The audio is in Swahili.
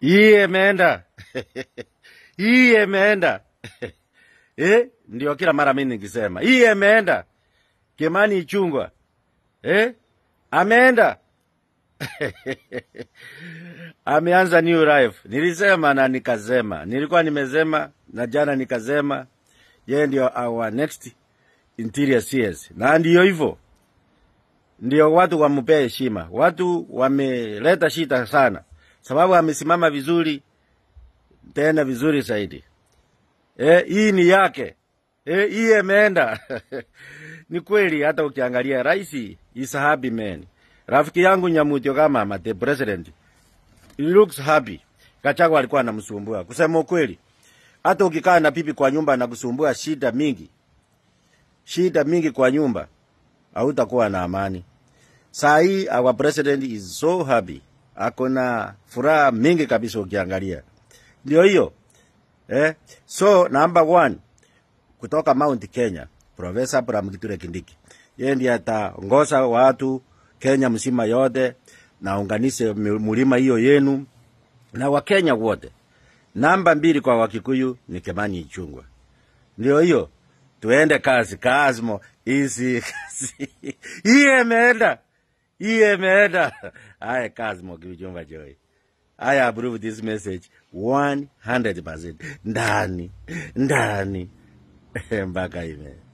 Hii imeenda hii imeenda eh? Ndio kila mara mimi nikisema hii imeenda. Kimani Ichung'wah eh? ameenda ameanza new life. Nilisema na nikasema, nilikuwa nimesema na jana nikasema, yeye ndio our next interior CS, na ndio hivyo, ndio watu wampee heshima. Watu wameleta shida sana, sababu amesimama vizuri, tena vizuri zaidi. Eh, hii ni yake. Eh, hii imeenda. ni kweli hata ukiangalia rais is a happy man. Rafiki yangu Nyamutio kama ama the president. He looks happy. Gachagua alikuwa anamsumbua. Kusema ukweli. Hata ukikaa na pipi kwa nyumba na kusumbua shida mingi. Shida mingi kwa nyumba. Hautakuwa na amani. Saa hii our president is so happy. Ako na furaha mingi kabisa ukiangalia. Ndio hiyo. Eh? So number one kutoka Mount Kenya, Profesa Abraham Kithure Kindiki. Yeye ndiye ataongoza watu Kenya mzima yote na unganishe mulima hiyo yenu na Wakenya wote. Namba mbili kwa Wakikuyu ni Kimani Ichung'wah. Ndio hiyo, tuende kazi kazimo hizi kazi. Hii imeenda, hii imeenda. Haya, kazimo Kibichumba Joy. I approve this message 100% ndani ndani mpaka ime